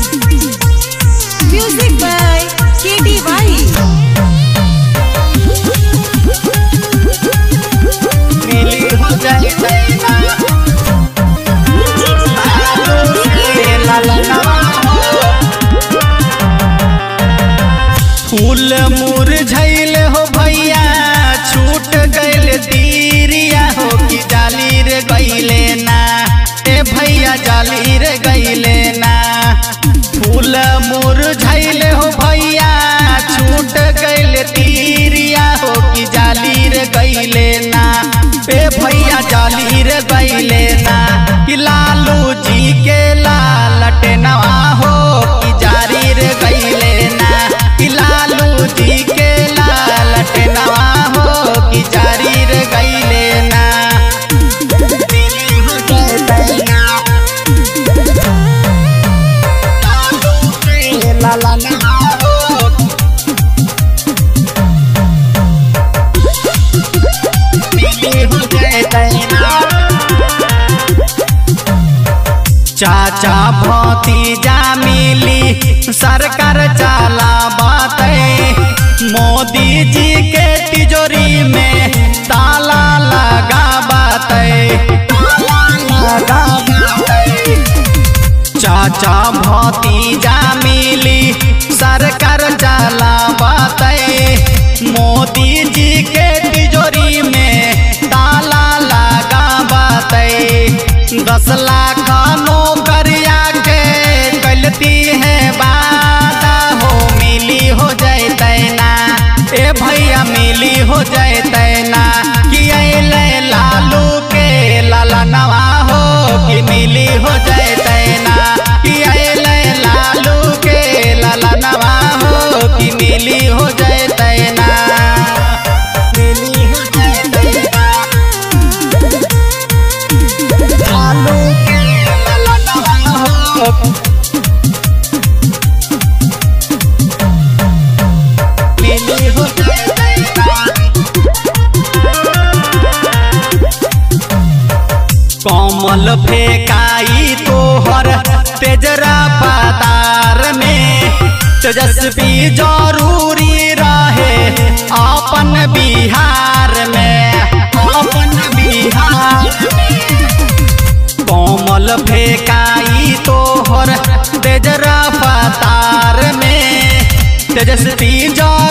Music by KDY. मिली हो जाए दैना लालू के ललनवा फूल मुरझैल हो भैया छूट गइल तीरिया हो कि जाली रे गइले ना ए भैया जाली रे गइले ना फूल मुरझैल हो भैया छूट गइल तीरिया हो कि जाली रे गइले ना ए भैया जाली रे गइले ना कि लालू जी के लालट नवा हो कि जारी रे गइले ना कि लालू जी के लालट नवा हो कि जारी रे गइले ना दिली हो जाए दैना। लालू के लाला नवा हो दिली हो जाए दैना। चाचा भतीजा मिली सरकार चला मोदी जी के तिजोरी में ताला लगा चाचा भतीजा मिली सरकार चला मोदी जी के तिजोरी में ताला लगा दस लाख नौकरिया के गलती है बात हो मिली हो जाए ना ए भैया मिली हो जाए ना कि अले लालू के लाला नवा हो कि मिली हो जाए ना कि अले लालू के लाला नवा हो कि मिली हो जाए ना मिली हो जाए ना लालू के लाला नवा हो मिली हो जाए ना कमल फेकाई तोहर तेजरा पतार में तेजस्वी जरूरी रहे अपन बिहार में अपन बिहार में कोमल फेकाई तोहर तेजरा पतार में तेजस्वी जरूरी